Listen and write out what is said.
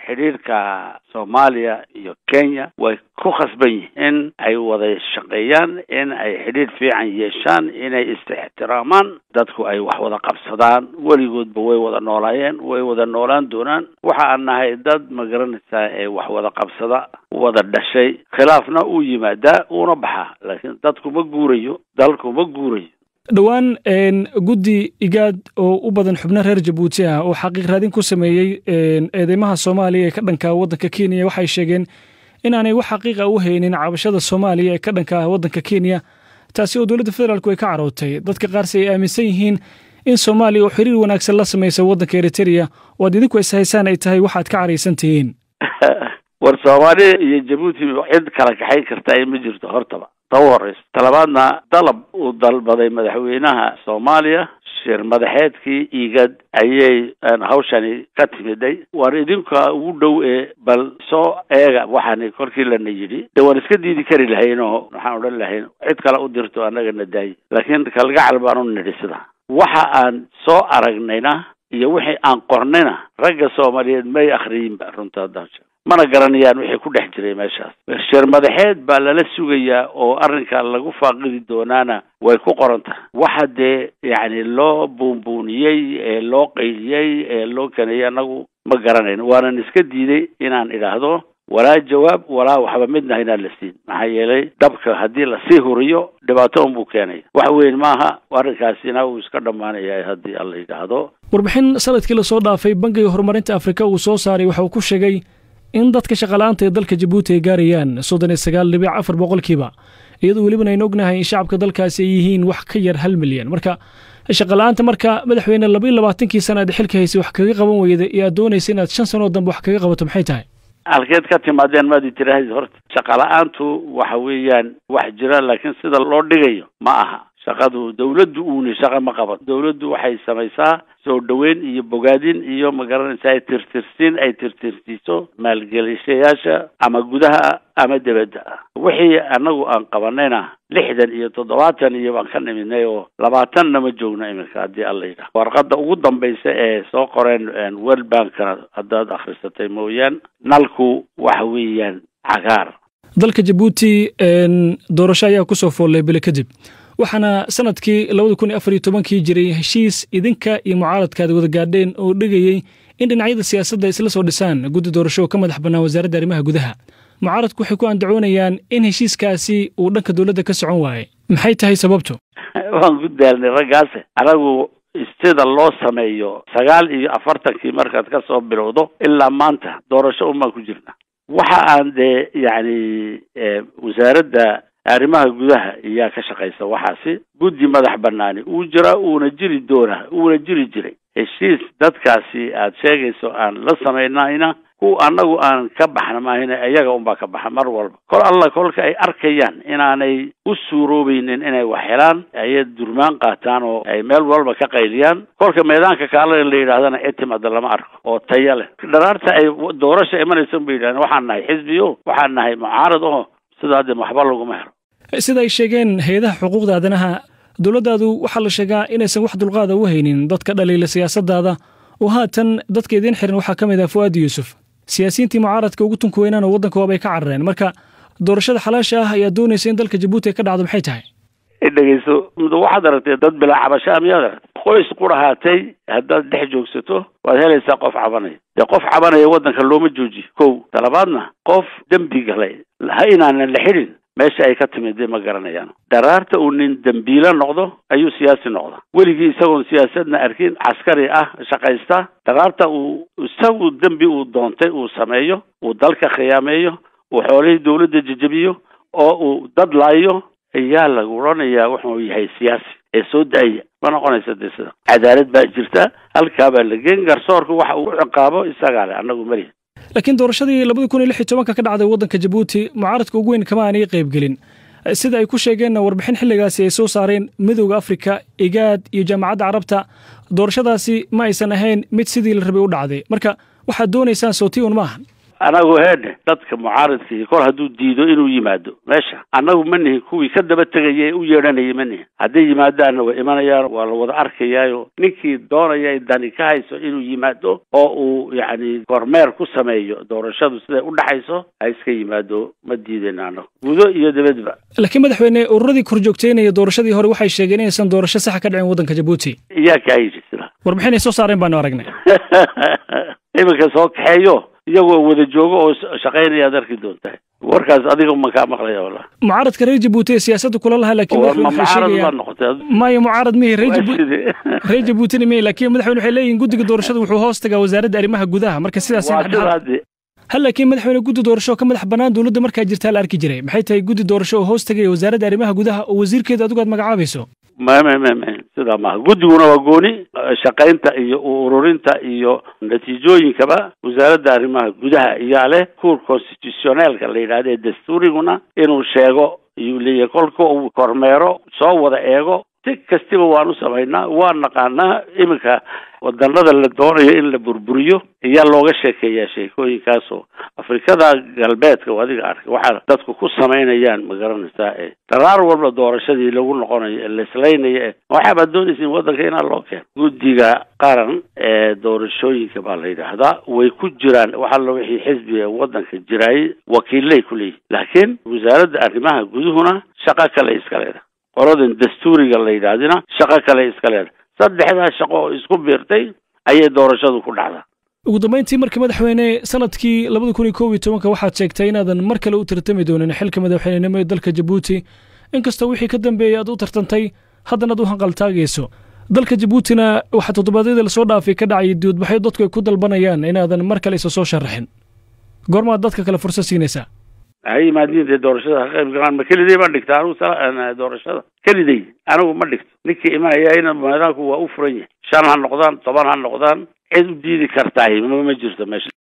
xidhiirka soomaaliya iyo kenya way ku khasban yihiin in ay wada shaqeeyaan in ay xidhiir fiican yeeshaan inay is-ixtiraamaan dadku ay wax wada qabsadaan weligoodba way wada noolaayeen way wada noolaan doonaan waxa aan nahay dad ma garanaysaa ee wax wada qabsada wada dhashay khilaafna uu yimaadaa uuna baxaa laakiin dadku ma guurayo dalku ma guurayo dhowaan guddi igaad oo u badan xubno reer jabuuti ah oo xaqiiq raadin ku sameeyey eedeymaha soomaaliya ee ka dhanka waddanka kenya waxay sheegeen inaanay wax xaqiiqa u haynin cabashada soomaaliya ee ka dhanka ah waddanka kenya taasi oo dowladda federaalku ay ka carootay dadka qaarse ay aaminsan yihiin in soomaaliya oo xiriir wanaagsan la samaysa waddanka eritereya oo ad idinku ishaysaan ay tahay waxaad ka caraysan tihiin war soomaaliya iyo jabuuti cid kala kaxayn karta ay ma jirto hortaba ta u horeyso talabaadna dalab uu dalbaday madaxweynaha soomaaliya shir madaxeedkii igad ayay hawshani ka timiday war idinka ugu dhow ee bal soo eega waxaani korkii lana yidhi de waan iska diidi kari lahayn oo waxaan odhan lahayn cid kale u dirto annaga na daayi laakiin kalgacal baan u nidhi sida waxa aan soo aragnayna iyo wixii aan qornayna ragga soomaaliyeed may akhriyinba runta haddaan sheego mana garanayaan wixii ku dhex jiray meeshaas shir madaxeed baa lala sugayaa oo arrinka lagu faaqidi doonaana way ku qoran tahay waxa dee yacni loo buunbuuniyey ee loo qaydiyey ee loo kanayay annagu ma garanayno waanan iska diiday inaan idhaahdo walaa jawaab walaa waxba midna inaan la siin maxaa yeelay dabka haddii lasii huriyo dhibaato unbuu keenaya wax weyn maaha arrinkaasina uu iska dhammaanaya haddii alla yidhaahdo warbixin sanadkii lasoo dhaafay bangiga horumarinta afrika uu soo saaray waxa uu ku sheegay in dadka shaqala'aanta ee dalka jabuuti ay gaarayaan soddon iyo sagaal dhibic afar boqolkiiba iyadoo welibana aynu ognahay in shacabka dalkaasi ay yihiin wax ka yar hal milyan marka shaqala'aanta marka madaxweyne laba iyo labaatankii sana aad xilka haysay wax kaga qaban weyda iyo aad doonaysa inaad shan sanoo dambe wax kaga qabato maxay tahay halkeed ka timaadeen maad tiraahd horta shaqala-aantu waxa weeyaan wax jira laakiin sida loo dhigayo ma aha shaqadu dawladdu uuni shaqa ma qaban dawladdu waxay samaysaa soo dhoweyn iyo bogaadin iyo magaranaysa ay tirtirsiin ay tirtirsiiso maalgelishayaasha ama gudaha ama debadda ah wixii annagu aan qabanayna lixdan iyo toddobaatan iyo baan ka nimidnay oo labaatanna ma joogno iminka haddii alla yidhaha warqadda ugu dambaysa ee soo qoreen world bankana haddaad akhrisatay mooyaan nalku waxa weeyaan cagaar dalka jabuuti doorasho ayaa kusoo foollay bile kadib waxaana sanadkii labada kun iyo afar iyo tobankii jiray heshiis idinka iyo mucaaradkaad wada gaadheen oo dhigayey in dhinacyada siyaasadda isla soo dhisaan guddi doorasho oo ka madax bannaan wasaaradda arrimaha gudaha mucaaradku waxay ku andacoonayaan in heshiiskaasi uu dhanka dowladda ka socon waayey maxay tahay sababtu waan ku daalnay raggaase anagu sida loo sameeyo sagaal iyo afartankii markaad ka soo bilowdo ilaa maanta doorasho unbaan ku jirna waxa aan dee yacni wasaaradda arrimaha gudaha ayaa ka shaqaysa waxaasi guddi madax banaani uu jira uuna jiri doona uuna jiri jiray heshiis dadkaasi aad sheegayso aan la samaynayna ku annagu aan ka baxna maahina iyaga unbaa ka baxa mar walba kol alla kolka ay arkayaan inaanay u suuroobaynin inay wax helaan ayay durmaan qaataan oo ay meel walba ka qayliyaan kolka meedaanka kaala la yidhahdana etimada lama arko oo taya leh dharaarta ay doorasha imanaysan bay yidhahdeen waxaan nahay xisbiyo waxaan nahay mucaarad oo sida hadde waxba laguma helo sida ay sheegeen hay-adaha xuquuqda aadanaha dowladdaadu waxaa la sheegaa inaysan wax dulqaada u haynin dadka dhaliila siyaasaddaada oo haatan dadka idiin xiran waxaa ka mid ah fu'aadi yuusuf siyaasiyiintii mucaaradka ugu tunka weynaan oo waddanka waabay ka carareen marka doorashada xalaasha ah ayaa doonaysa in dalka jabuuti ay ka dhacdo maxay tahay dhegeyso waxaad aragtay dad bilaa cabashaa miyaad aragtay qoys qurahaatay haddaad dhex joogsato waad helaysaa qof cabanaya dee qof cabanaya waddanka looma joojiyo kow talabaadna qof dembi galay ha inaanan la xidhin meesha ay ka timid ma garanayaan daraarta uu nin dembiilo noqdo ayuu siyaasi noqda weligii isagoon siyaasadna arkin caskari ah shaqaysta daraarta uu isagu dembi uu doontay uu sameeyo uu dalka khiyaameeyo uu xoolihii dawladda jejebiyo oo uu dad laayo ayaa lagu odhanayaa wuxuu yahay siyaasi ee soo da-aya ma noqonaysa de sida cadaalad baa jirta halkaa baa la geen garsoorka waxa uu ciqaabo isagaa le annagu malihi laakiin doorashadii labada kun iyo lix iyo tobanka ka dhacday waddanka jabuuti mucaaradka ugu weyn kama aanay qaybgelin sida ay ku sheegeenna warbixin xilligaasi ay soo saareen midowda afrika igaad iyo jaamacadda carabta doorashadaasi ma aysan ahayn mid sidii la rabay u dhacday marka waxaad doonaysaan sootii un maahan anagu heedhe dadka mucaaridkii kol hadduu diido inuu yimaado meesha annagu ma nihin kuwii ka daba tegaya ee u yeedhanayay ma nihin hadday yimaadaanna way imanayaan waa la wada arkayaayo ninkii doonaya dani ka hayso inuu yimaado oo uu yacni kormeer ku sameeyo doorashadu siday u dhaxayso ha iska yimaado ma diidayna annagu gudo iyo dibadba laakiin madaxweyne ururadii korjoogteynaya doorashadii hore waxay sheegeen inaysan doorasho saxa ka dhicin waddanka jabuuti iyaa kaa yidhi sida warbixin ay soo saareen baanu aragnay iminka soo kaxeeyo iyagoo wada joogo oo shaqaynaya ad arki doontaa warkaas adiga ma kaa maqlaya wala mucaaradka reer jabuuti ee siyaasadda kula lahaa laakiin war ma mucaarad baa noqotay maya mucaarad mihi reer Waa jabuuti sidee? reer jabuutina mihi laakiin madaxweyne waxay leeyihin guddiga doorashada wuxuu hoos tagaa wasaaradda arrimaha gudaha marka sidaas waa sidaa de hal laakiin madaxweyne guddi doorasho oo ka madax bannaan dowladda markaa jirtaa la arki jiray maxay tahay guddi doorasho oo hoos tagaya wasaaradda arrimaha gudaha oo wasiirkeeda adigu aad magacaabayso ma ma ma ma sidaa maaha guddiguna waa gooni shaqaynta iyo ururinta iyo natiijooyinkaba wasaaradda arrimaha gudaha iyaa leh kuur constitutioneelka la yidhahda ee dastuuriguna inuu sheego iyuu leeyahay kolka uu kormeero soo wada eego si kastiba waan u samaynaa waan naqaanaa iminka wadanada la doonayo in la burburiyo ayaa looga sheekeeyaa sheekooyinkaasoo afrikada galbeedka oo adiga arkay waxaa dadku ku samaynayaan ma garanaysaa ee daraar walba doorashadii lagu noqonayo ee laislaynayo ee waxaabaad doonaysiin waddanka inaa loo keeno guddiga qaran ee doorashooyinka baa la yidhaahdaa way ku jiraan wax alla wixii xisbiga waddanka jiraayay wakiillay ku leeyihin laakiin wasaaradda arrimaha guduhuna shaqo kale iska leedahay qoladan dastuuriga la yidhaahdina shaqo kale iska leedahay saddexdaa shaqo oo isku biirtay ayay doorashadu ku dhacdaa ugu dambayntii markii madaxweyne sanadkii labada kun iyo kow iyo tobanka waxaad sheegtay inaadan mar kale u tartami doonin xilka madaxweynenimo ee dalka jabuuti inkastoo wixii ka dambeeyey aad u tartantay haddana aad u hanqaltaagayso dalka jabuutina waxaa toddobaadyadii lasoo dhaafay ka dhacayay dibadbaxyo dadku ay ku dalbanayaan inaadan mar kale isa soo sharaxin goormaad dadka kale fursad siinaysaa ha yimaadiin dee doorashada ka qayb galaan ma keliday baan dhigta anigu sala doorashada keliday anigu ma dhigto ninkii imanayayna meedaanku waa u furan yahay shan ha noqdaan toban ha noqdaan cid u diidi kartahay ma ma jirto meesha